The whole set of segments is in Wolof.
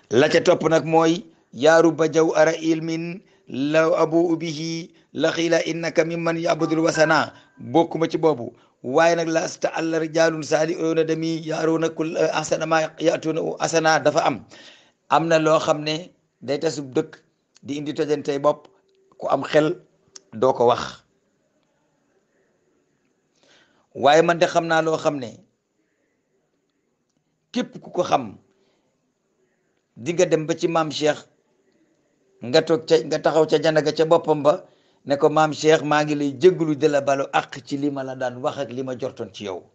la ca topp nag mooy yaaru ba jaw ara ilmin law abu ubihi la xiila innaka mimman yabudul wasana bokkuma ci boobu waaye nag lasta alla rijalun saali oona dami yaaruna kul asana ma yatuna asana dafa am am na loo xam ne day tasub dëkk di indi tojantey bopp ku am xel doo ko wax waaye man de xam naa loo xam ne képp ku ko xam di nga dem ba ci maam Cheikh nga toog ca nga taxaw ca janaga ca boppam ba ne ko maam Cheikh maa ngi lay jégalu de la balu ak ci li ma la daan wax ak li ma jortoon ci yow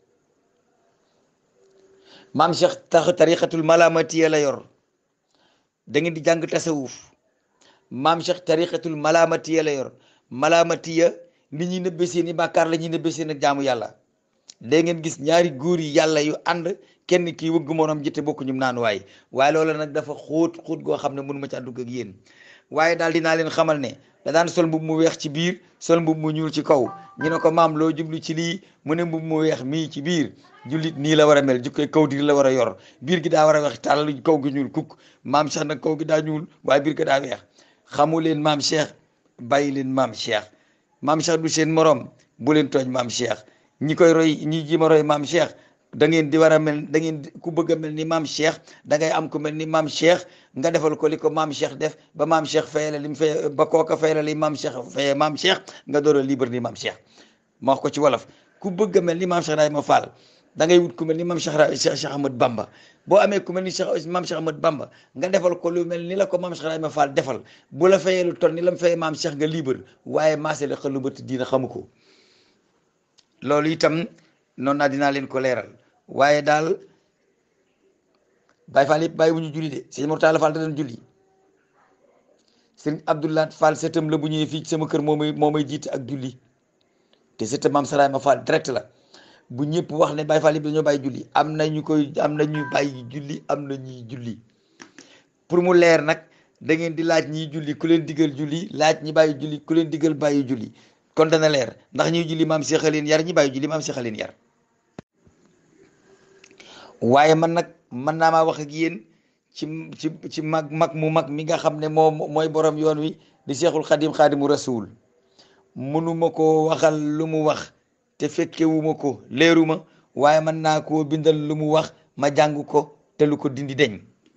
maam Cheikh tax tariqatul malamatiya la yor da ngeen di jàng tasawuf maam Cheikh tariqatul malamatiya la yor malamatiya nit ñi nëbbe seeni bàkkaar la ñuy nëbbe seen ak jaamu yàlla da ngeen gis ñaari góor yi yàlla yu ànd kenn kii wëgg morom jite bokku ñum naan waay waaye loolu nag dafa xóot xóot goo xam ne mënu ma ci àddugg ak yéen waaye daal dinaa leen xamal ne da daan sol mbub mu weex ci biir sol mbub mu ñuul ci kaw ñu ne ko maam loo jublu ci lii mu ne mbub mu weex mii ci biir jullit nii la war a mel jukkoy kaw dir la war a yor biir gi daa war a weex tàll kaw gi ñuul kukk maam Cheikh nag kaw gi daa ñuul waaye biir gi daa weex xamu leen maam Cheikh bàyyi leen maam Cheikh maam Cheikh du seen morom bu leen tooñ maam Cheikh ñi koy roy ñi ji ma roy maam Cheikh da ngeen di war a mel da ngeen ku bëgg a mel ni maam Cheikh da ngay am ku mel ni maam Cheikh nga defal ko li ko maam Cheikh def ba maam Cheikh fayale li mu fay ba kooka fayale li maam Cheikh faye maam Cheikh nga door a libre ni maam Cheikh ma wax ko ci wolof ku bëgg a mel ni maam Cheikh Ibrahima Fall da ngay wut ku mel ni maam Cheikh Cheikh Cheikh Ahmad Bamba boo amee ku mel ni Cheikh maam Cheikh Ahmad Bamba nga defal ko lu mel ni la ko maam Cheikh Ibrahima Fall defal bu la fayee lu toll ni la mu fayee maam Cheikh nga libre waaye maase la xel lu bët diina xamu ko loolu itam noonu naa dinaa leen ko leeral waaye daal Baye Fall yëpp bàyyi bu ñu julli de sëñ Mortala Fall da doon julli sëñ Abdoulaye Fall sëtam la bu ñëwee fii ci sama kër moo may moo may jiite ak julli te sëtam maam Saraay ma Fall direct la bu ñëpp wax ne Baye Fall yëpp dañoo bàyyi julli am na ñu koy am na ñu bàyyi julli am na ñuy julli pour mu leer nag da ngeen di laaj ñiy julli ku leen digal julli laaj ñi bàyyi julli ku leen digal bàyyi julli kon dana leer ndax ñuy julli maam Cheikh leen yar ñi bàyyi julli maam Cheikh leen yar waaye man nag mën naa maa wax ak yéen ci ci ci mag mag mu mag mi nga xam ne moom mooy borom yoon wi di Cheikhul Xadim Xadimu Rasul mënuma ko waxal lu mu wax te fekkewuma ko leeruma waaye mën naa koo bindal lu mu wax ma jàng ko te lu ko dindi deñ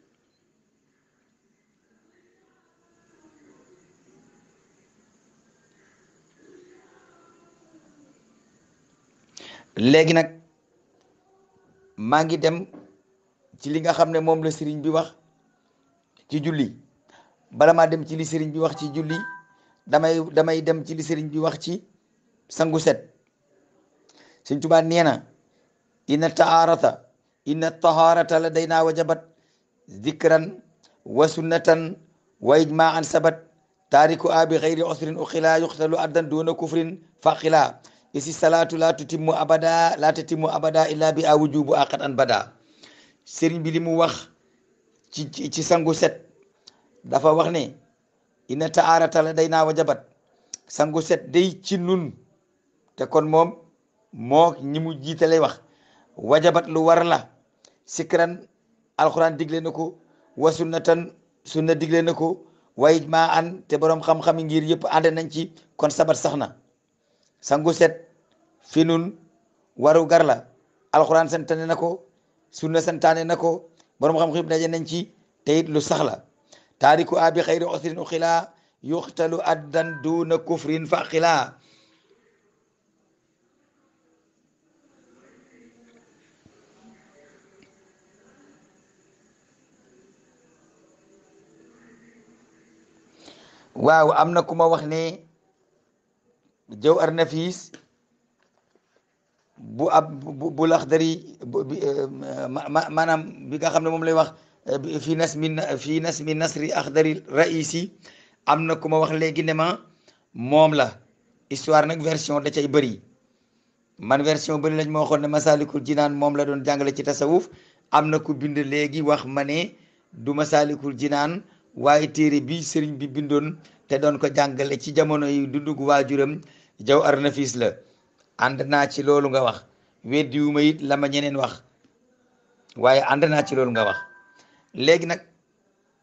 léegi nag maa ngi dem ci li nga xam ne moom la sëriñ bi wax ci julli bala maa dem ci li sëriñ bi wax ci julli damay damay dem ci li sëriñ bi wax ci sangu set sëriñ Tuubaa nee na inna taharata inna taharata la day naa wajabat zikran wa sunnatan wa ijmaan sabat taariku a bi xayri usrin uxila yuxtalu addan duna kufrin faqila isi salaatu la tutimmu abada la tutimmu abada illa bi a wujubu aqat an bada sëriñ bi li mu wax ci ci sangu set dafa wax ne ina taarata la day naa wajabat sangu set day ci nun te kon moom moo ñi mu jiitale wax wajabat lu war la sikran alxuraan digle na ko wa sunnatan sunna digle na ko wa ijmaa an te borom xam-xam ngir yëpp ànd nañ ci kon sabat sax na sangu set fi nun waru gar la alxuraan santane na ko sunna santaane na ko borom xam xib daje nañ ci te it lu sax la taariku abi xayri usrin uxila yuxtalu addan duna kufrin fa xila waaw am na ku ma wax ne jaw ar nafis bu ab bu laxdari maanaam bi nga xam ne moom lay wax fi nas mi fi nas mi nasri axdari raisi am na ku ma wax léegi ne ma moom la histoire nag version da cay bëri man version bëri lañ ma waxoon ne masalikul jinaan moom la doon jàngale ci tasawuf am na ku bind léegi wax ma ne du masalikul jinaan waaye téere bi sëriñ bi bindoon te doon ko jàngale ci jamono yi dundug waajuram jaw ar nafis la ànd naa ci loolu nga wax weddiwuma it la ma ñeneen wax waaye ànd naa ci loolu nga wax léegi nag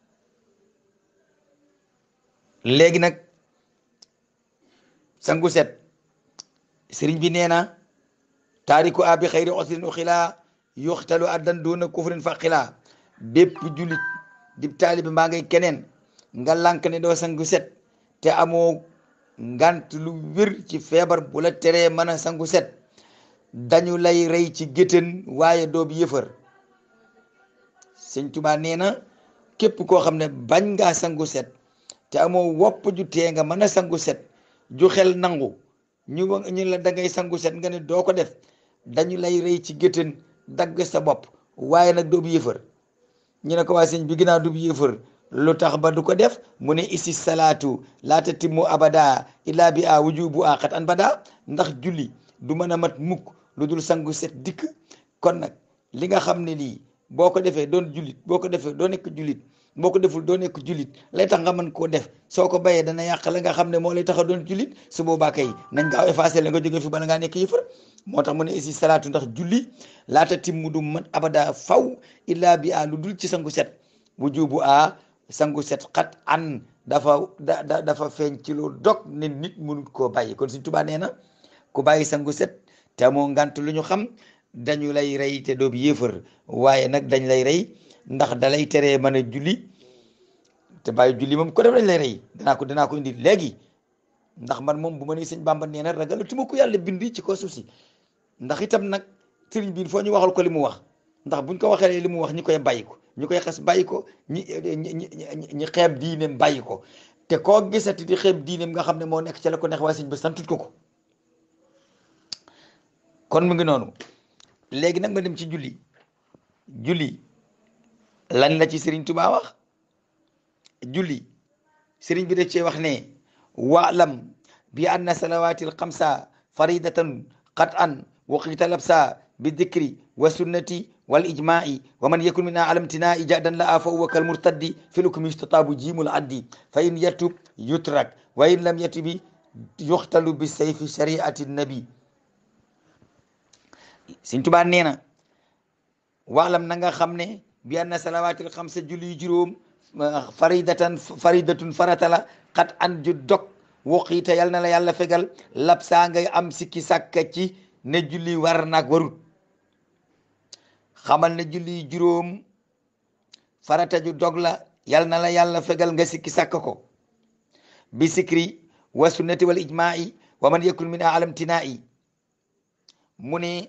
léegi nag sangu set sëriñ bi nee na taariku abi xayri osrin uxilaa yuxtalu addan duna kufrin fa xilaa bépp julit di taalibi mbaa ngay keneen nga lànk ne doo sangu set te amoo ngant lu wér ci feebar bu la teree mën a sangu set dañu lay rey ci géttan waaye doo bi yëfër sëñ Tuubaa nee na képp koo xam ne bañ ngaa sangu set te amoo wopp ju tee nga mën a sangu set ju xel nangu ñu ñu la da ngay sangu set nga ne doo ko def dañu lay rey ci géttan dagg sa bopp waaye nag doo bi yëfër ñu ne ko waa sëñ bi ginnaaw du bi yëfër lu tax ba du ko def mu ne isi salaatu laata timmu abada illa bi a wujubu a xat an bada ndax julli du mën a mat mukk lu dul sangu set dikk kon nag li nga xam ne lii boo ko defee doon jullit boo ko defee doo nekk jullit boo ko deful doo nekk jullit lay tax nga mën koo def soo ko bayee dana yàq la nga xam ne moo lay tax a doon jullit su boobaa kay nañ gaaw effacé la nga jóge fi bala ngaa nekk yëfër moo tax mu ne isi salaatu ndax julli laata timmu du mat abada faw illa bi a lu dul ci sangu set wujubu a sangu set xat an dafa da dafa feeñ ci lu dog ne nit mënut koo bàyyi kon Sëñ Tuubaa nee na ku bàyyi sangu set te moo ngant lu ñu xam dañu lay rey te doo bi yéefar waaye nag dañ lay rey ndax da lay teree mën a julli te bàyyi julli moom ko def dañ lay rey danaa ko danaa ko indi léegi ndax man moom bu ma nee sëñ Bàmba nee na ragalatuma ko yàlla bindi ci ko suuf si ndax itam nag sëriñ bi foo ñu waxal ko li mu wax ndax buñ ko waxee li mu wax ñi koy bàyyi ko ñu koy xas bàyyi ko ñi ñi ñi xeeb diineem bàyyi ko te koo gisati di xeeb diineem nga xam ne moo nekk ci la ko neex waaye sëñ ba santut ko ko kon mu ngi noonu léegi nag ma dem ci julli julli lan la ci Sëriñ Tuubaa wax julli sëriñ bi da cee wax ne waalam bi anna salawaatil xamsa faridatan qat an waqita labsa bi dikri wa sunnati wal ijma'i wa man yakun min alamtina ijadan la fa huwa kal murtaddi fil hukmi yustatabu jimul addi fa in yatub yutrak wa in lam yatubi yuxtalu bi sayfi shari'ati nabi Sëriñ Tuubaa nee na waalam na nga xam ne bi anna salawaatil xamsa julli juróom faridatan faridatun farata la xat an ju dog woqiite yal na la yàlla fegal lab saa ngay am sikki sàkka ci ne julli war nag warut xamal ne julli juróom farata ju dog la yal na la yàlla fegal nga sikki sàkk ko bi sikri wa sunnati wal ijma'i wa man yakun min alam tinaa'i mu ne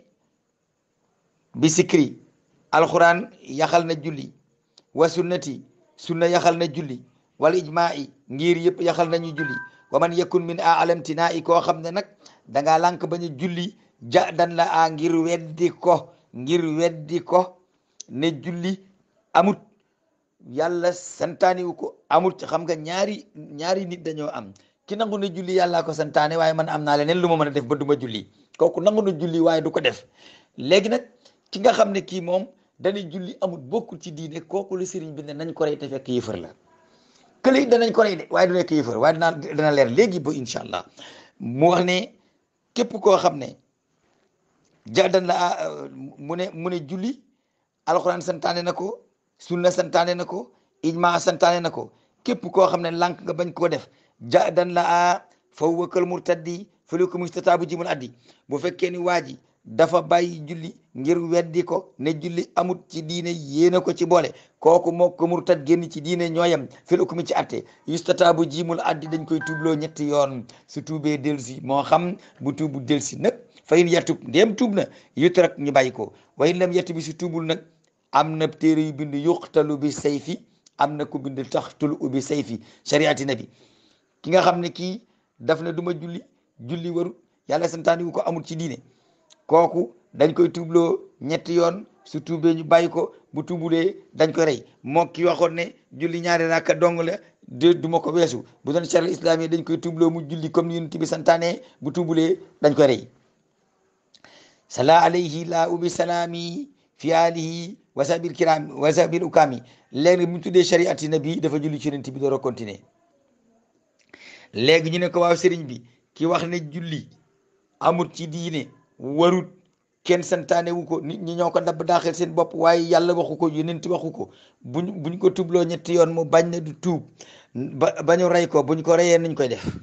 bi sikri alquran yaxal na julli wa sunnati sunna yaxal na julli wal ijma'i ngir yëpp yaxal nañu julli wa man yakun min alam tinaa'i koo xam ne nag dangaa lànk bañu julli ja dan la a ngir weddi ko ngir weddi ko ne julli amut yàlla santaane wu ko amut xam nga ñaari ñaari nit dañoo am ki nangu ne julli yàllaa ko santaane waaye man am naa leneen lu ma mën a def ba duma julli kooku nangu na julli waaye du ko def léegi nag ki nga xam ne kii moom dañuy julli amut bokkul ci diine kooku la sëriñ bi ne nañ ko rey te fekk yëfër la kële it danañ ko rey de waaye du nekk yëfër waaye dinaa dana leer léegi ba incha allah mu wax ne képp koo xam ne jaadan la mu ne mu ne julli alxuraan santaane na ko sunna santaane na ko ijma santaane na ko képp koo xam ne lànk nga bañ koo def jaadan la a fa huwa kal murtaddi fa lu ko mustataabu jimul addi bu fekkee ni waa ji dafa bàyyi julli ngir weddi ko ne julli amut ci diine yéena ko ci boole kooku moo ko murtad génn ci diine ñooyam fil hukmi ci atte yustataabu jimul addi dañ koy tuubloo ñetti yoon su tuubee delsi moo xam bu tuubu delsi nag fa in yatub ndéem tuub na yutrak ñu bàyyi ko wa in lam yatub bi su tuubul nag am na téere yu bind yuqtalu bi sayfi am na ku bind taxtul ubi sayfi shariati nabi ki nga xam ne kii daf ne duma julli julli waru yàlla santaani wu ko amul ci diine kooku dañ koy tuubloo ñetti yoon su tuubee ñu bàyyi ko bu tuubulee dañ koy rey moo ki waxoon ne julli ñaari rakka dong la de du ma ko weesu bu doon charia islam yi dañ koy tuubloo mu julli comme ni yonent bi santaane bu tuubulee dañ koy rey sala alayhi la ubi salaami fi alihi wasabil kirami wasabil ukami léegi mu tuddee shariati nabi dafa julli ci yonent bi door a continuer léegi ñu ne ko waaw sëriñ bi ki wax ne julli amut ci diine warut kenn santaane wu ko nit ñi ñoo ko dabb daaxel seen bopp waaye yàlla waxu ko yonent waxu ko buñ buñ ko tubloo ñetti yoon mu bañ na du tuub ba ba ñu rey ko buñ ko reyee nañ koy def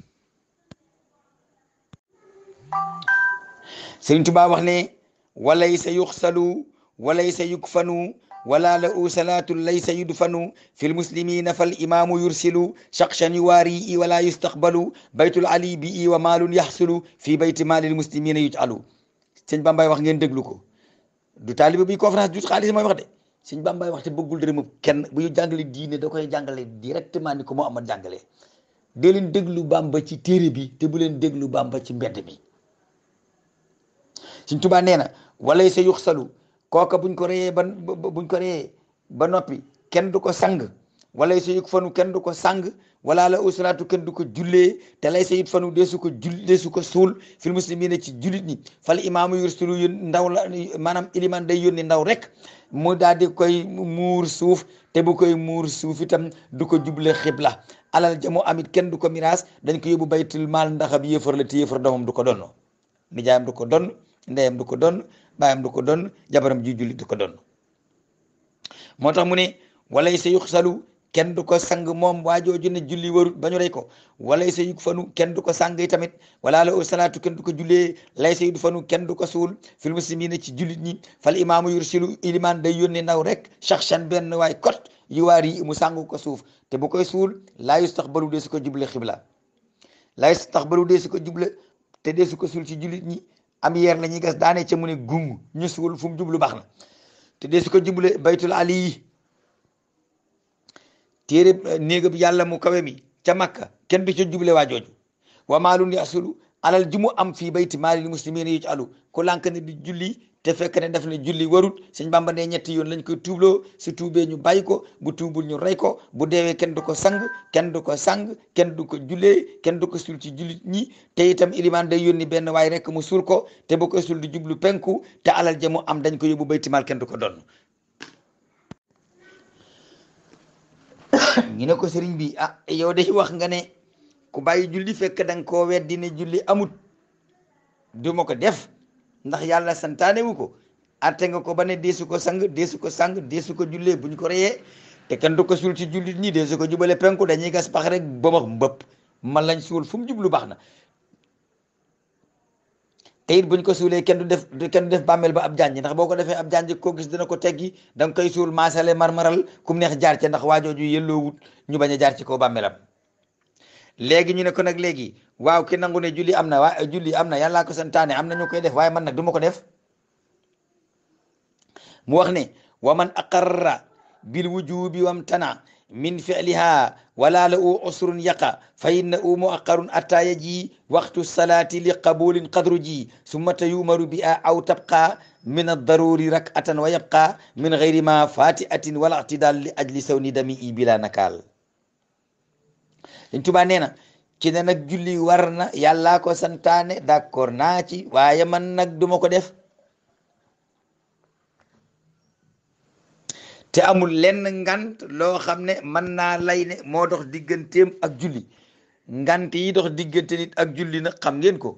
Sëriñ Tuubaa wax ne walaysa yuxsalu walaysa yukfanu wala la u salaatu laysa yudfanu fi lmuslimina fal imaamu yursilu shaqshan yuwaari i wala yustaqbalu baytul ali bi i wa maalun yaxsulu fi bayti maalil muslimina yujalu sëñ Bambay wax ngeen déglu ko du taaliba bi conférence du xaalis mooy wax de sëñ Bambay wax te bëggul dërëm kenn bu ñu jàngale diine da koy jàngale directement ni ko moo amal jàngale dee leen déglu Bamba ci téere bi te bu leen déglu Bamba ci mbedd bi Sëñ Tuubaa nee na walay sa yuxsalu kooka buñ ko reyee ba buñ ko reyee ba noppi kenn du ko sang walay sa yug fanu kenn du ko sang wala la usalaatu kenn du ko jullee te lay sa yit fanu deesu ko jull deesu ko suul fil muslimina ci jullit ñi fal imaamu yursulu yón ndaw la maanaam iliman day yónni ndaw rek mu daal di koy muur suuf te bu koy muur suuf itam du ko juble xibla alal jamu amit kenn du ko miraas dañ ko yóbbu baytul maal ndax ab yéefar la te yéefar doomam du ko donn nijaayam du ko donn ndeyam du ko donn baayam du ko donn jabaram ji jullit du ko donn moo tax mu ne walay sa yuxsalu kenn du ko sang moom waajooju ne julli warut ba ñu rey ko walay sa yug fanu kenn du ko sang yi tamit wala la salaatu kenn du ko jullee lay sa yud fanu kenn du ko suul fil muslimina ci jullit ñi fal imaamu yursilu iliman day yónni ndaw rek shaxshan benn waay kot yu waar yi mu sangu ko suuf te bu koy suul laa yustaxbalu dee su ko juble xibla laa yustaxbalu dee su ko juble te dee su ko suul ci jullit ñi am yeer la ñuy gas daane ca mu ne gung ñu suul fu mu jublu baax na te dee su ko juble baytul ali yi téere néegab yàlla mu kawe mi ca makka kenn du ca juble waa jooju wa maalun yasulu alal ji mu am fii bayti maalil muslimina yu ci alu ku lànk ne di julli te fekk ne daf ne julli warut sëñ Bamba ne ñetti yoon lañ koy tuubloo su tuubee ñu bàyyi ko bu tuubul ñu rey ko bu deewee kenn du ko sang kenn du ko sang kenn du ko jullee kenn du ko suul ci jullit ñi te itam ilimaan day yónni benn waay rek mu suul ko te bu ko suul di jublu penku te alal ja mu am dañ ko yóbbu bayti maal kenn du ko donn ñu ne ko sëriñ bi ah yow day wax nga ne ku bàyyi julli fekk da nga koo weddi ne julli amut du ma ko def ndax yàlla santaane wu ko atte nga ko ba ne deesu ko sang deesu ko sang deesu ko jullee buñ ko reyee te kenn du ko suul ci jullit ñi deesu ko jubale penku dañuy gas pax rek ba max mbëpp man lañ suul fu mu jublu baax na te it buñ ko suulee kenn du def kenn du def bàmmeel ba ab janj ndax boo ko defee ab janj koo gis dina ko teggi da nga koy suul maasale marmaral kum neex jaar ca ndax waajooju yelloowut ñu bañ a jaar ci kaw bàmmeelam léegi ñu ne ko nag léegi waaw ki nangu ne julli am na waa julli am na yàllaa ko santaane am na ñu koy def waaye man nag du ma ko def mu wax ne wa man aqarra bil wujubi wamtana min fi'liha wala la u usrun yaqa fa inna u muaqarun atta yaji waqtu salati li qabulin qadru ji summata yumaru bi a aw tabqa min ad-daruri rak'atan wa yabqa min ghayri ma fati'atin wala i'tidal li ajli sawni dami i bila nakal Sëñ Tuubaa nee na ci ne nag julli war na yàllaa ko santaane d'accord naa ci waaye man nag duma ko def te amul lenn ngant loo xam ne mën naa lay ne moo dox digganteem ak julli ngant yi dox diggante nit ak julli nag xam ngeen ko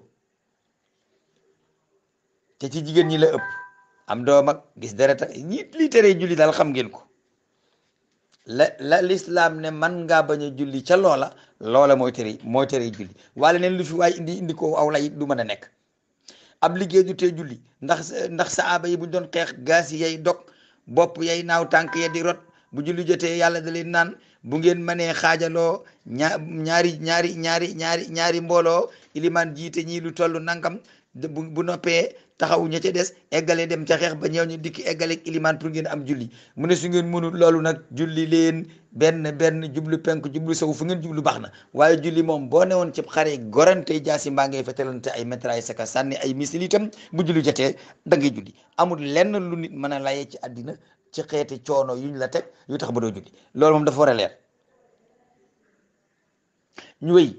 te ci jigéen ñi la ëpp am doom ak gis deret ak ñi li tere julli daal xam ngeen ko la la lislaam ne man ngaa bañ a julli ca loola loola mooy tere mooy tere julli wala neen lu fi waaye indi indi ko aw lay du mën a nekk ab liggéey du tee julli ndax ndax saaba yi buñ doon xeex gaas yi yay dog bopp yay naaw tànk ya di rot bu julli jotee yàlla da leen naan bu ngeen mënee xaajaloo ñaa ñaari ñaari ñaari ñaari ñaari mbooloo ilimaan jiite ñii lu toll nangam bu bu noppee taxaw ña ca des eggale dem ca xeex ba ñëw ñu dikki eggale ilimaan pour ngeen am julli mu ne su ngeen mënul loolu nag julli leen benn benn jublu penk jublu sow fu ngeen jublu baax na waaye julli moom boo newoon ci xare gorante jaasi mbaa ngay fetalante ay métraille saka sànni ay misil itam bu julli jotee da ngay julli amul lenn lu nit mën a layee ci àddina ci xeeti coono yuñ la teg yu tax ba doo julli loolu moom dafa war a leer ñu wéy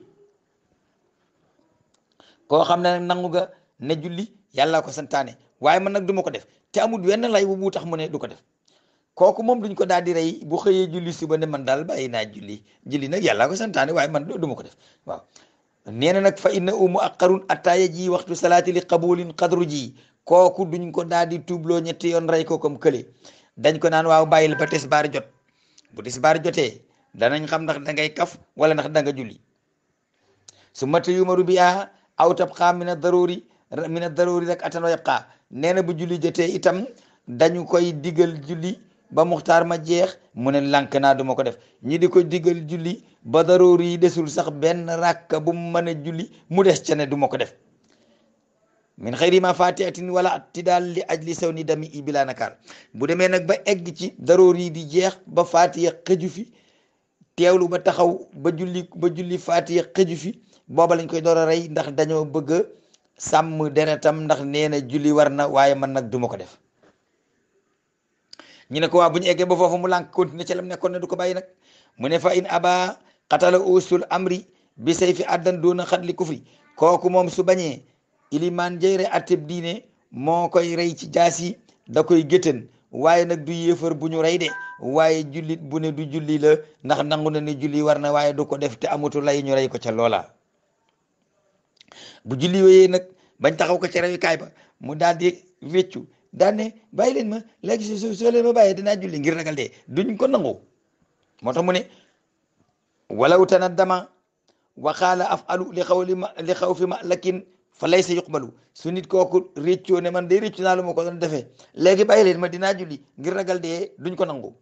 koo xam ne nag nangu nga ne julli yàlla ko santaane waaye man nag du ma ko def te amul wenn lay bu tax mu ne du ko def kooku moom duñ ko daal di rey bu xëyee julli suba ne man daal bàyyi naa julli julli nag yàlla ko santaane waaye man du ma ko def waaw nee na nag fa inna u muaqarun attaaya ji waxtu salaati li qabulin qadru ji kooku duñ ko daal di tuubloo ñetti yoon rey ko comme kële dañ ko naan waaw bàyyil ba tisbaar jot bu tisbaar jotee danañ xam ndax da ngay kaf wala ndax da nga julli su mata yumaru bi a aw tabqa min a daruri min a daruri rek atan wa yabqa nee na bu julli jotee itam dañu koy digal julli ba muxtaar ma jeex mu ne lànk naa duma ko def ñi di ko digal julli ba daruri yi desul sax benn rakka bu mu mën a julli mu des ca ne duma ko def min xëyri ma fatihatin wala tidaal li ajli saw ni dami i bila nakaar bu demee nag ba egg ci daroor yi di jeex ba fatiha xëju fi teewlu ba taxaw ba julli ba julli fatiha xëju fi booba lañ koy door a rey ndax dañoo bëgg a sàmm deretam ndax nee na julli war na waaye man nag duma ko def ñu ne ko waa bu ñu eggee ba foofu mu lànk continuer ci lam nekkoon ne du ko bàyyi nag mu ne fa in aba xatala usul amri bi say fi addan doona xat li kufri kooku moom su bañee ilimaan jëyre atteb diine moo koy rey ci jaasi da koy géttan waaye nag du yéefar bu ñu rey de waaye jullit bu ne du julli la ndax nangu na ne julli war na waaye du ko def te amatu lay ñu rey ko ca loola bu julli wéyee nag bañ taxaw ko ca reyukaay ba mu daal di wéccu daan ne bàyyi leen ma léegi su soo leen ma bàyyee dinaa julli ngir ragal dee duñ ko nangu moo tax mu ne walaw tanaddama wa qaala afalu li xaw li ma li xaw fi ma lakin fa lay sa yuqbalu su nit kooku réccoo ne man day réccu naa lu ma ko doon defee léegi bàyyi leen ma dinaa julli ngir ragal dee duñ ko nangu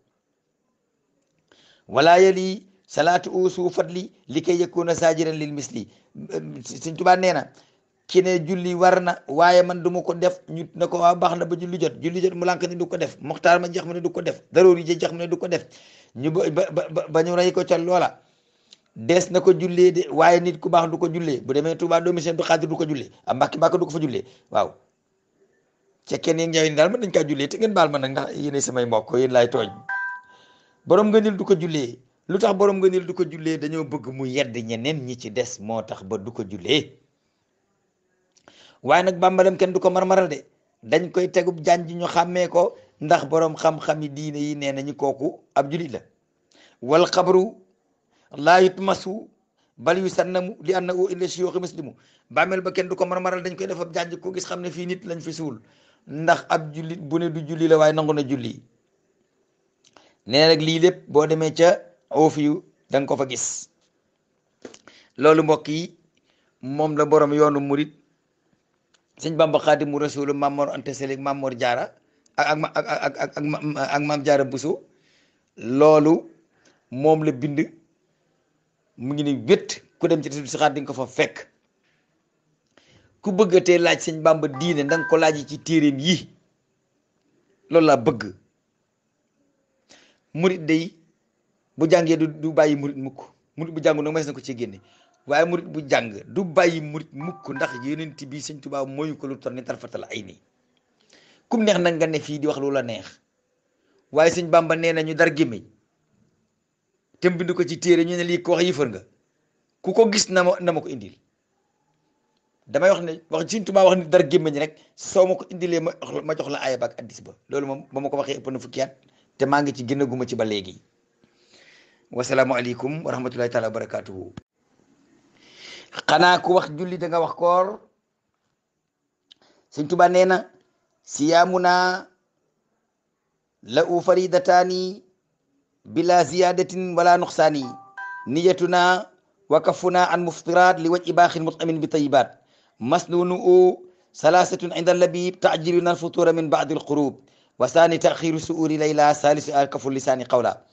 wala yali salaatu usu fadli li kay yakuna sajiran lil misli Sëñ Tuubaa nee na ki ne julli war na waaye man du ma ko def ñu ne ko waa baax na ba julli jot julli jot mu lànk ne du ko def moxtaar ma jeex mu ne du ko def daroor yi jeex mu ne du ko def ñu ba ba ba ñu rey ko ca loola dees na ko jullee de waaye nit ku baax du ko jullee bu demee Tuubaa doomi seen du xaadir du ko jullee a mbàkki mbàkki du ko fa jullee waaw ca kenn yéen njaw ni daal mën nañ kaa jullee te ngeen baal ma nag ndax yéen samay mbokk yéen laay tooñ borom nga nil du ko jullee lu tax borom nga nil du ko jullee dañoo bëgg mu yedd ñeneen ñi ci des moo tax ba du ko jullee waaye nag bàmbalam kenn du ko marmaral de dañ koy tegub jaan ji ñu xàmmee ko ndax borom xam-xami diine yi nee nañu kooku ab julit la wal xabru laa yutmasu bal yu sannamu li annahu illa shiyuxi muslimu bàmmeel ba kenn du ko marmaral dañ koy def ab jànj ko gis xam ne fii nit lañ fi suul ndax ab jullit bu ne du julli la waaye nangu na julli nee nag lii lépp boo demee ca oofi yu da nga ko fa gis loolu mbokk yi moom la borom yoonu murit sëñ Bamba Xaadimu Rasuul Mamor Anta Sali Mamor Jaara ak ak ak ak ak Maam Jaara Buso loolu moom la bind mu ngi ni wét ku dem ci tasul si xaat di nga ko fa fekk ku bëggatee laaj sëñ Bamba diine da nga ko laaj ci téeréem yi loolu laa bëgg murit day bu jàngee du du bàyyi murit mukk murit bu jàngu nag mas na ko ci génne waaye murit bu jàng du bàyyi murit mukk ndax yonent bi sëñ Tuubaa mooyu ko lu tor ni tarfatal ay nii kum neex nag nga ne fii di wax lu la neex waaye sëñ Bamba nee na ñu dar gémmiñ te bind ko ci téere ñu ne lii ko wax yëfër nga ku ko gis na ma na ma ko indil damay wax ne wax sëñ Tuubaa wax ni dar gémmiñ rek soo ma ko indilee ma ma jox la aaya ba ak addis ba loolu moom ba ma ko waxee ëpp na fukki at te maa ngi ci gën a guma ci ba léegi wasalaamualeykum wa rahmatullahi taala wa barakatuhu xanaa ku wax julli da nga wax koor sëñ Tuubaa nee na siyaamuna la u faridataani bila ziyadatin wala nuqsaani niyatuna wa kafuna an muftirat li waj ibaaxin mutamin bi tayibat masnunu u salasatun inda labib taajiluna alfutura min baadi alqurub wa saani taxiru suuri layla salisu a kafu lisaani qawla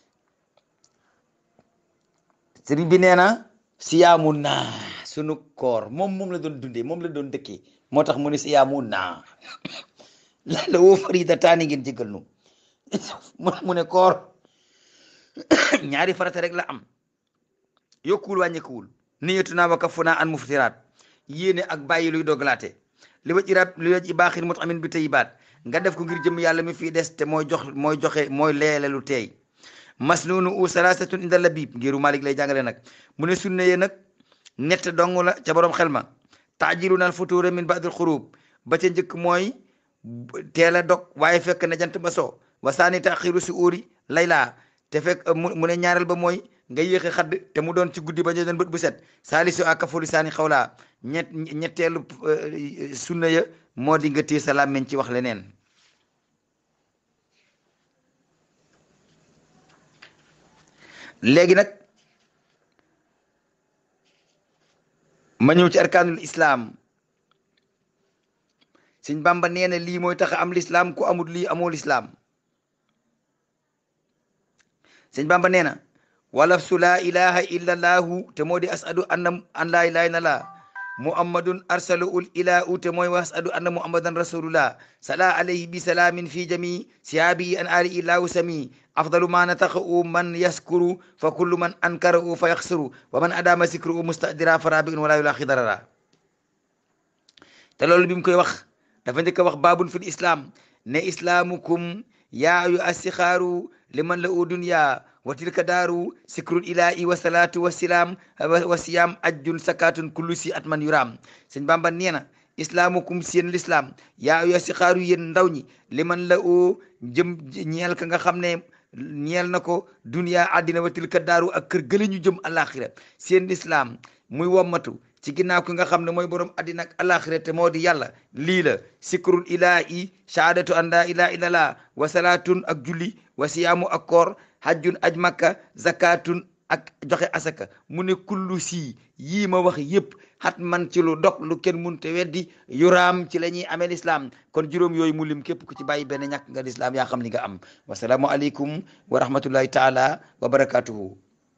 sëriñ bi nee na siyaamu naa sunu koor moom moom la doon dundee moom la doon dëkkee moo tax mu ne siyaamu naa la la woo faridataani ngeen jéggal nu mu ne koor ñaari farata rek la am yokkuwul wàññeekuwul niyatu naa wa kafuna an muftiraat yéene ak bàyyi luy dogalaate li waj irab li waj i baaxin mut amin bi tayibaat nga def ko ngir jëm yàlla mi fii des te mooy jox mooy joxe mooy leele lu teey masnunu u salasatun inda labib ngiru malik lay jàngale nag mu ne sunne ye nag ñett dong la ca borom xel ma taajilu nal futuura min baadil xurub ba ca njëkk mooy teel a dog waaye fekk na jant ba so wasaani taxiru si uuri layla te fekk mu ne ñaareel ba mooy nga yéexe xadd te mu doon ci guddi ba ñu doon bët bu set saalisu ak kafuli saani xawlaa ñett ñetteelu sunna ya moo di nga téye sa làmmiñ ci wax leneen léegi nag ma ñëw ci arkaanul islaam sëñ Bamba nee na lii mooy tax am lislaam ku amul lii amoo lislaam sëñ Bamba nee na walaf su laa ilaha illa allahu te moo di asadu anna an laa ilaha illa allah muhammadun arsalu ul ilahu te mooy wasadu anna muhammadan rasulullah sala alayhi bi salaamin fi jami siyaabi an ali illahu sami afdalu ma nataqu man yaskuru fa kullu man ankarahu fa yaxsuru wa man adama sikru mustadira fa rabiun wala yulaqi darara te loolu bi mu koy wax dafa njëkk a wax baabun fil islam ne islaamukum yaa yu astixaaru liman la u dunya wa tilka daaru sikrul ilahi wa salaatu wa silaam wa siyaam ajjun sakatun kullu si at man yuraam sëñ Bamba nee na islaamukum seen lislaam yaa yu astixaaru yéen ndaw ñi liman la u jëm ñeel ka nga xam ne ñeel na ko dunya àddina wa tilka daaru ak kër gële ñu jëm alaxira seen lislaam muy wommatu ci ginnaaw ki nga xam ne mooy borom àddina ak alaxira te moo di yàlla lii la sikrul ilahi shahadatu an la ilaha illallah wa salaatun ak julli wa siyaamu ak koor hajjun aj makka zakatun ak joxe asaka mu ne kullu sii yii ma wax yépp xat man ci lu dog lu kenn munte weddi yuraam ci la ñuy amee lislaam kon juróom yooyu mu lim képp ku ci bàyyi benn ñàkk nga lislaam yaa xam li nga am wasalaamu aleykum wa rahmatullahi taala wa barakatuhu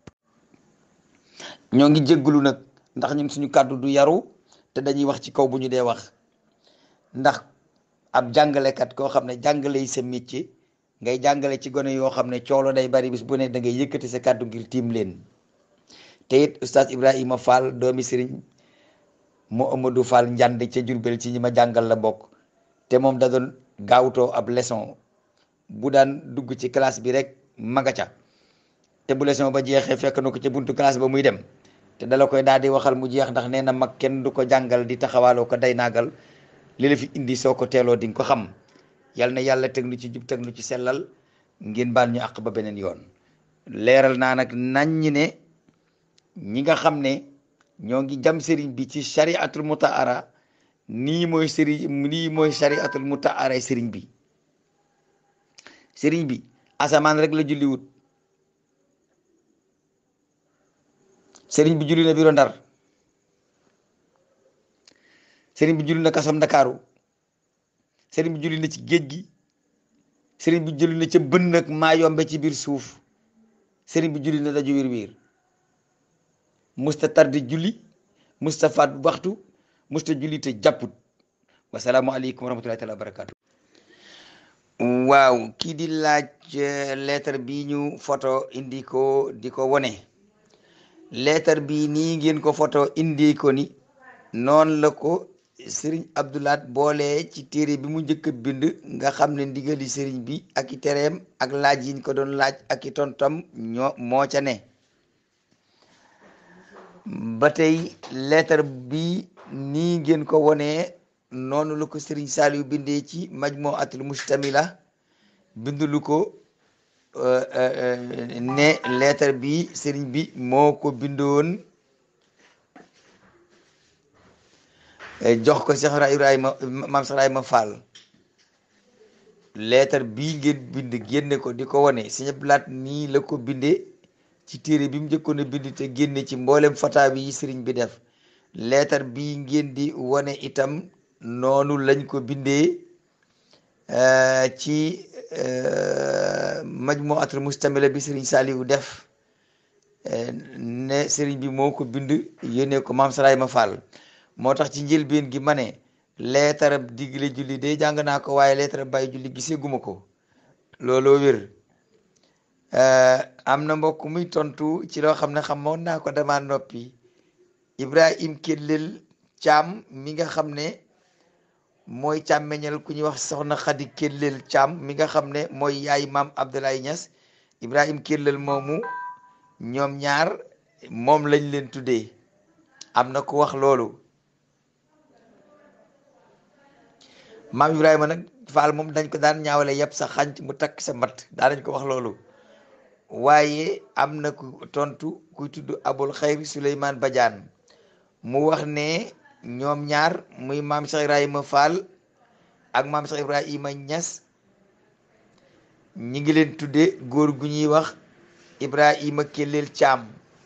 ñoo ngi jégglu nag ndax ñun suñu kàddu du yaru te dañuy wax ci kaw bu ñu dee wax ndax ab jàngalekat koo xam ne jàngale yi sa métier ngay jàngale ci gone yoo xam ne coolo day bari bis bu ne da ngay yëkkati sa kàddu ngir tiim leen te it oustaz Ibrahima Fall doomi sëriñ mu Amadou Fall njànd ca Jurbel ci ñi ma jàngal la bokk te moom da doon gaawtoo ab leçon bu daan dugg ci classe bi rek maga ca te bu leçon ba jeexee fekk na ko ca buntu classe ba muy dem te dala koy daal di waxal mu jeex ndax nee na mag kenn du ko jàngal di taxawaaloo ko day naagal li la fi indi soo ko teeloo di nga ko xam yal na yàlla teg nu ci jub teg nu ci sellal ngeen baal ñu àq ba beneen yoon leeral naa nag nañ ñi ne ñi nga xam ne ñoo ngi jam sëriñ bi ci shariatul mutaara nii mooy sëriñ nii mooy shariatul mutaara sëriñ bi sëriñ bi asamaan rek la julli wut sëriñ bi julli na biro ndar sëriñ bi julli na kasom ndakaaru sëriñ bi julli na ci géej gi sëriñ bi julli na ca bën nag maa yombe ci biir suuf sëriñ bi julli na daju wiir wiir musta tardi julli musta faat waxtu musta julli te jàpput wasalaamu aleykum wa rahmatullahi taala wa barakatu waaw kii di laaj lettre bi ñu photo indi ko di ko wone lettre bi nii ngeen ko photo indi ko ni noonu la ko sëriñ abdoulaat boole ci téere bi mu njëkk a bind nga xam ne ndigali sëriñ bi ak i tereem ak laaj yiñ ko doon laaj ak i tontam ñoo moo ca ne ba tey lettre bi nii ngeen ko wonee noonu la ko sëriñ Saliou bindee ci majmuatul mustamila bindulu ko ne lettre bi sëriñ bi moo ko bindoon jox ko Cheikh Ibrahima maam Cheikh Ibrahima Fall lettre bii ngeen bind génne ko di ko wane Sëriñ Abdou Lahat nii la ko bindee ci téere bi mu njëkkoon a bind te génne ci mboolem fataawi yi sëriñ bi def lettre bii ngeen di wane itam noonu lañ ko bindee ci majmuatul mustamila bi sëriñ Saliou def ne sëriñ bi moo ko bind yónnee ko maam Cheikh Ibrahima Fall moo tax ci njëlbeen gi ma ne leetarab digle julli de jàng naa ko waaye leetarab bàyyi julli gisee guma ko looloo wér am na mbokk muy tontu ci loo xam ne xamoon naa ko dama noppi Ibrahim Kellel Caam mi nga xam ne mooy càmmeñal ku ñuy wax soxna Xadi Kellel Caam mi nga xam ne mooy yaay maam Abdoulaye Niass Ibrahim Kellel moomu ñoom ñaar moom lañ leen tuddee am na ku wax loolu maam Ibrahima nag Faal moom dañ ko daan ñaawale yëpp sa xànc mu takk sa mbat daa nañ ko wax loolu waaye am na ku tontu kuy tudd Abul Xayri Souleymane Badiane mu wax ne ñoom ñaar muy maam Cheikh Ibrahima Fall ak maam Cheikh Ibrahima Niass ñi ngi leen tudde góor gu ñuy wax Ibrahima Kellel Caam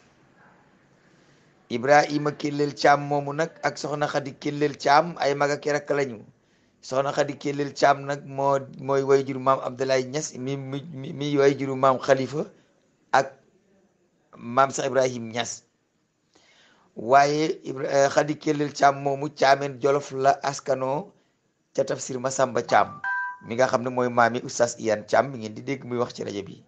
Ibrahima Kellel Caam moomu nag ak soxna Xadi Kellel Caam ay mag ak rakk lañu soxna Xadi Kellel Caam nag moo mooy way juru maam Abdoulaye Niass mi mi mi way juru maam Khalifa ak maam Cheikh Ibrahim Niass waaye Xadi Kellel Caam moomu caameen Jolof la askanoo ca tafsir Masamba Caam mi nga xam ne mooy maami oustaz Iyane Caam mi ngeen di dégg muy wax ci rajo bi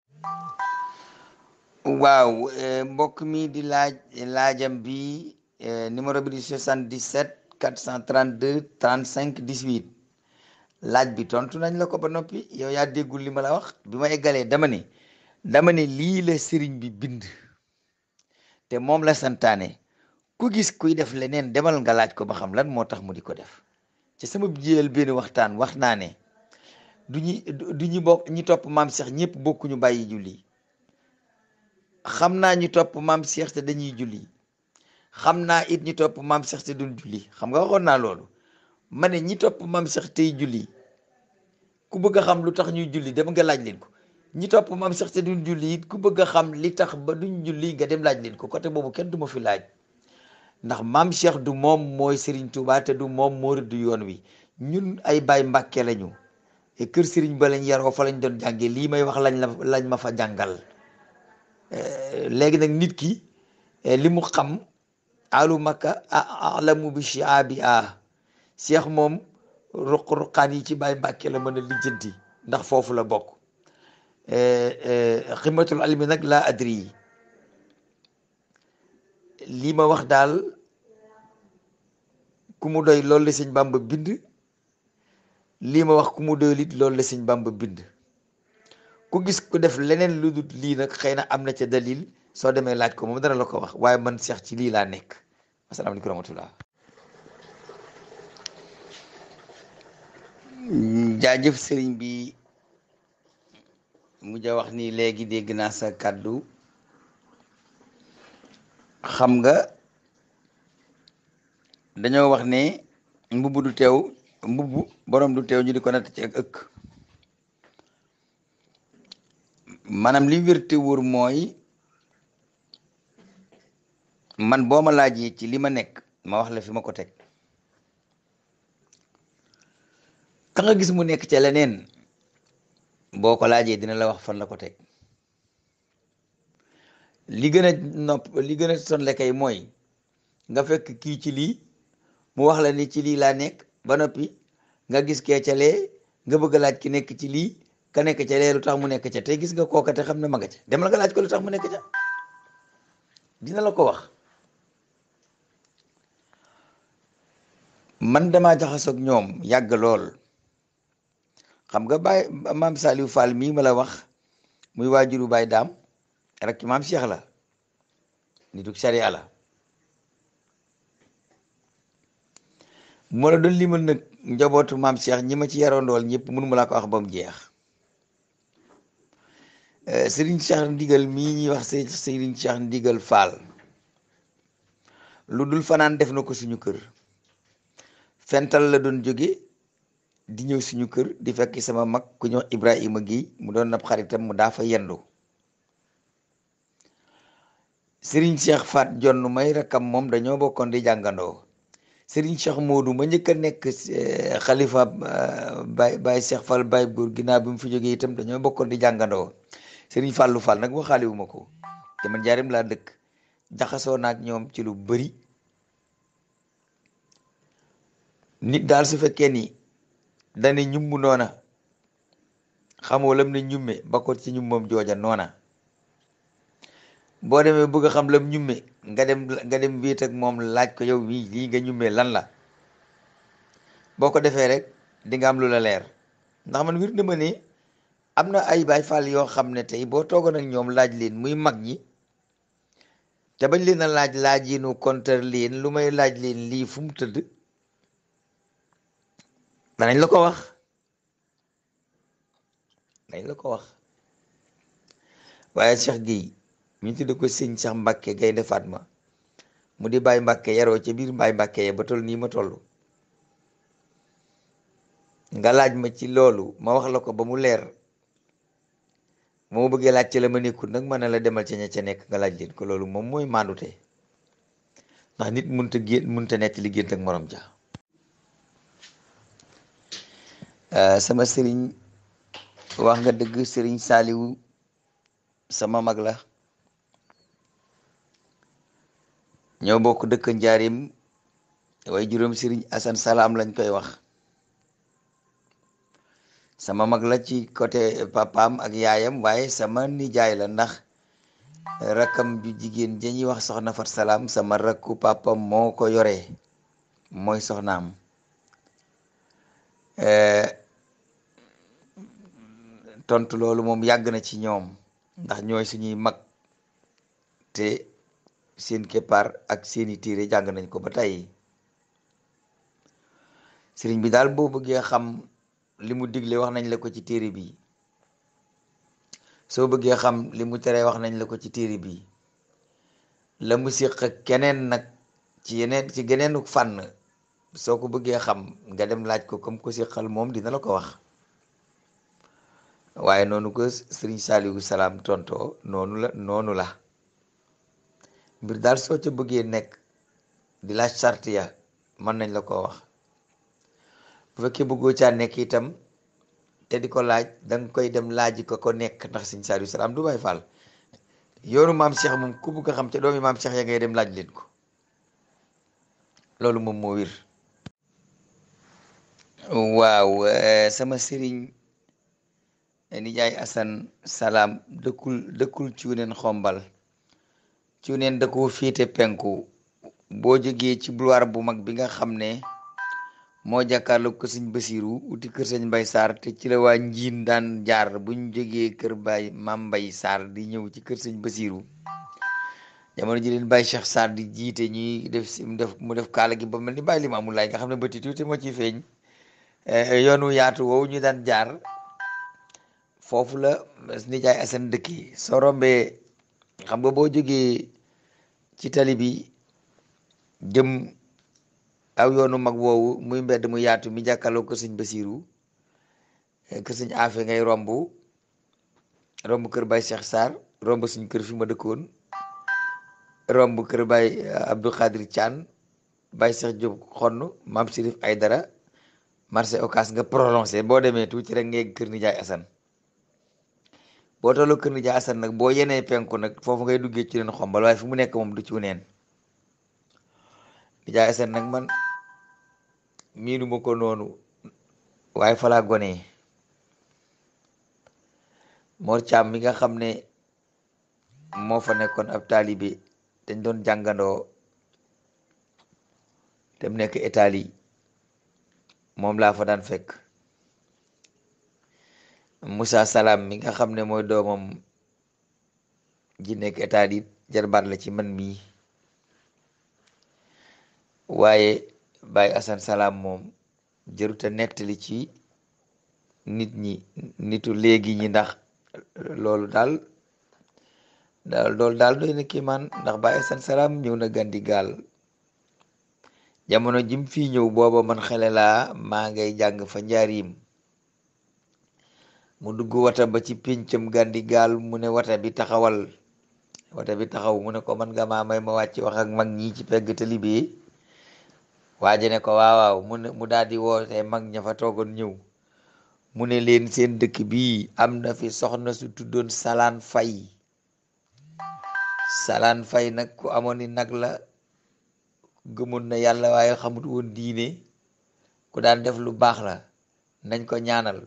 waaw mbokk mi di laaj laajam bi numéro bi di 77 432 35 18 laaj bi tontu nañ la ko ba noppi yow yaa déggul li ma la wax bi ma eggalee dama ne dama ne lii la sëriñ bi bind te moom la santaane ku gis kuy def leneen demal nga laaj ko ba xam lan moo tax mu di ko def ci sama jiyal benn waxtaan wax naa ne du ñu du ñu bokk ñi topp maam Cheikh ñëpp bokkuñu bàyyi julli xam naa ñu topp maam Cheikh te dañuy julli xam naa it ñi topp maam Cheikh te duñ julli xam nga waxoon naa loolu ma ne ñi topp maam Cheikh tey julli ku bëgg a xam lu tax ñuy julli dem nga laaj leen ko ñi topp maam Cheikh te duñ julli it ku bëgg a xam li tax ba duñ julli nga dem laaj leen ko côté boobu kenn du ma fi laaj ndax maam Cheikh du moom mooy Serigne Touba te du moom moo rëdd yoon wi ñun ay baay Mbàkke lañu et kër Serigne ba lañ yaroo fa lañ doon jàngee lii may wax lañ la lañ ma fa jàngal léegi nag nit ki li mu xam alu makka alamu bi shiabi a Cheikh moom ruq-ruqaan yi ci baay Mbàkke la mën a lijjanti ndax foofu la bokk ximatul almi nag laa adri yi lii ma wax daal ku mu doy loolu la sëñ Bàmba bind lii ma wax ku mu doy lit loolu la sëñ Bàmba bind ku gis ku def leneen lu dul lii nag xëy na am na ca dalil soo demee laaj ko moom dana la ko wax waaye man Cheikh ci lii laa nekk asalaamaaleykum rahmatullah jaajëf sëriñ bi mujj a wax nii léegi dégg naa sa kàddu xam nga dañoo wax ne mbubb du teew mbubb borom du teew ñu di ko natt ci ak ëkk maanaam li wér te wóor mooy man boo ma laajee ci li ma nekk ma wax la fi ma ko teg ka nga gis mu nekk ca leneen boo ko laajee dina la wax fan la ko teg li gën a nopp li gën a sonle kay mooy nga fekk kii ci lii mu wax la ni ci lii laa nekk ba noppi nga gis kee ca lee nga bëgg a laaj ki nekk ci lii ka nekk ca lee lu tax mu nekk ca te gis nga kooka te xam ne ma nga ca dem la nga laaj ko lu tax mu nekk ca dina la ko wax man damaa jaxasoog ñoom yàgg lool xam nga baay maam Saliou Fall mii ma la wax muy waajuru baay daam rek maam Cheikh la nitu sariya la moo la doon limal nag njabootu maam Cheikh ñi ma ci yaroondool ñëpp mënu ma laa ko wax ba mu jeex Serigne Cheikh ndigal mii ñuy wax Serigne Cheikh ndigal Fall lu dul fanaan def na ko suñu kër fental la doon jóge di ñëw suñu kër di fekk sama mag ku ñëw Ibrahima gi mu doon nab xaritam mu daa fa yendu Serigne Cheikh Fat jonn may rakkam moom dañoo bokkoon di jàngandoo Serigne Cheikh Modou ma njëkk a nekk xalifa Baye Baye Cheikh Fall Baye góor ginnaaw bi mu fi jógee itam dañoo bokkoon di jàngandoo Serigne Fallou Fall nag waxaale wu ma ko te man jaarim laa dëkk jaxasoo naag ñoom ci lu bari nit daal su fekkee ni dane ñummu noona xamoo lam ne ñumme ba ko ci ñummam jooja noona boo demee bëgg a xam lam ñumme nga dem nga dem wéet ak moom laaj ko yow mii lii nga ñummee lan la boo ko defee rek di nga am lu la leer ndax man wir na ma ne am na ay baay faal yoo xam ne tey boo toogoon ak ñoom laaj leen muy mag ñi te bañ leen a laaj laaj yi nu kontar leen lu may laaj leen lii fu mu tëdd danañ la ko wax danañ la ko wax waaye Cheikh Gueye ñu tudde ko sëñ Cheikh Mbacke Gaynde Fatma mu di Baye Mbacke yaroo ca biir Baye Mbacke ya ba toll nii ma toll nga laaj ma ci loolu ma wax la ko ba mu leer moo ma bëggee laaj ci la ma nekkul nag ma ne la demal ca ña ca nekk nga laaj leen ko loolu moom mooy maandute ndax nit mënta gén mënta nekk li gént ak morom ja sama sëriñ wax nga dëgg sëriñ saaliwu sama mag la ñoo bokk dëkk njaarim waaye juróom sëriñ asan salaam lañ koy wax sama mag la ci côté papaam ak yaayam waaye sama nijaay la ndax rakkam ju jigéen dañuy wax soxna fat salaam sama rakku papam moo ko yore mooy soxnaam tontu loolu moom yàgg na ci ñoom ndax ñooy suñuy mag te seen keppaar ak seeni téere jàng nañ ko ba tey sëriñ bi daal boo bëggee xam li mu digle wax nañ la ko ci téere bi soo bëggee xam li mu tere wax nañ la ko ci téere bi la mu séq ak keneen nag ci yeneen ci geneenu fànn soo ko bëggee xam nga dem laaj ko comme ko séqal moom dina la ko wax waaye noonu ko sëriñ Saaliwu Salaam tontoo noonu la noonu la mbir daal soo ca bëggee nekk di laaj sart ya mën nañ la ko wax bu fekkee bëggoo caa nekk itam te di ko laaj danga koy dem laaji ko ko nekk ndax sëriñ Saaliwu Salaam du Baay Faal yoonu maam Cheikh moom ku bëgg a xam ca doomi maam Cheikh ya ngay dem laaj leen ko loolu moom moo wér waaw sama sëriñ nijaay asan salaam dëkkul dëkkul cuuneen xombal cuuneen da ko féete penku boo jógee ci boulevard bu mag bi nga xam ne moo jàkkaarloo ko sëñ basiru uti kër sëñ mbay saar te ci la waa njiin daan jaar buñ jógee kër bay mam mbay saar di ñëw ci kër sëñ basiru jamono ji leen bàyyi cheikh saar di jiite ñuy def si mu def mu def kaala gi ba mel ni bàyyi limaamu laay nga xam ne bëti tuuti moo ciy feeñ yoonu yaatu woowu ñu daan jaar foofu la nijaay asan dëkk yi soo rombee xam nga boo jógee ci tali bi jëm aw yoonu mag woowu muy mbedd mu yaatu mi jàkkaarloo kër sëñ Basiru kër sëñ Afe ngay romb romb kër Baye Cheikh Sarr romb suñ kër fi ma dëkkoon romb kër Baye Abdou Khadir Thian Baye Cheikh Diop xonn Maam Sirif Aydara marché Ocass nga prolongé boo demee tuuti rek ngay kër nijaay asan boo tolloo kër nijaay asan nag boo yenee penku nag foofu ngay duggee ci leen xombal waaye fu mu nekk moom du ci neen nijaay asan nag man miinu ma ko noonu waaye falaa gone Mor Caam mi nga xam ne moo fa nekkoon ab taalibe dañ doon jàngandoo te mu nekk Italie moom laa fa daan fekk Moussa Salam mi nga xam ne mooy doomam ji nekk état di jarbaat la ci man mii waaye Baye Assane Salam moom jëruta nettali ci nit ñi nitu léegi ñi ndax loolu daal daal loolu daal doy na kii man ndax Baye Assane Salam ñëw na gandi gaal jamono jim fii ñëw booba man xele laa maa ngay jàng fa njaarim mu dugg wata ba ci péncam gandi gaal mu ne wata bi taxawal wata bi taxaw mu ne ko man nga maa may ma wàcc wax ak mag ñi ci pegg tali bi waaje ne ko waaw waaw mu ne mu daal di woote mag ña fa toogoon ñëw mu ne leen seen dëkk bii am na fi soxna su tuddoon salaan fay salaan fay nag ku amoon ni nag la gëmoon na yàlla waaye xamut woon diine ku daan def lu baax la nañ ko ñaanal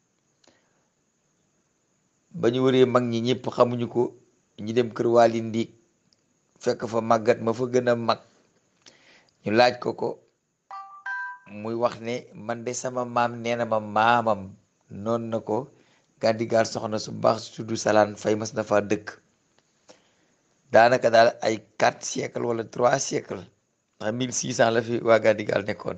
ba ñu wëree mag ñi ñëpp xamuñu ko ñu dem kër waali ndiig fekk fa màggat ma fa gën a mag ñu laaj ko ko muy wax ne man de sama maam nee na ma maamam noonu na ko gàndigaal soxna su baax su tudd salaan fay mas na fa dëkk daanaka daal ay quatre siècle wala trois siècle ndax mille six cent la fi waa gàndigaal nekkoon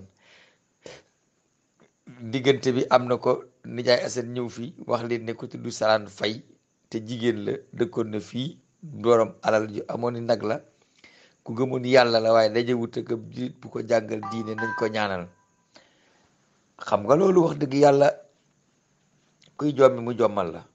diggante bi am na ko nijaay asan ñëw fi wax leen ne ko tudd salaan fay te jigéen la dëkkoon na fii borom alal ju amoon ni nag la ku gëmoon yàlla la waaye dajewut ak jullit bu ko jàngal diine nañ ko ñaanal xam nga loolu wax dëgg yàlla kuy jommi mu jommal la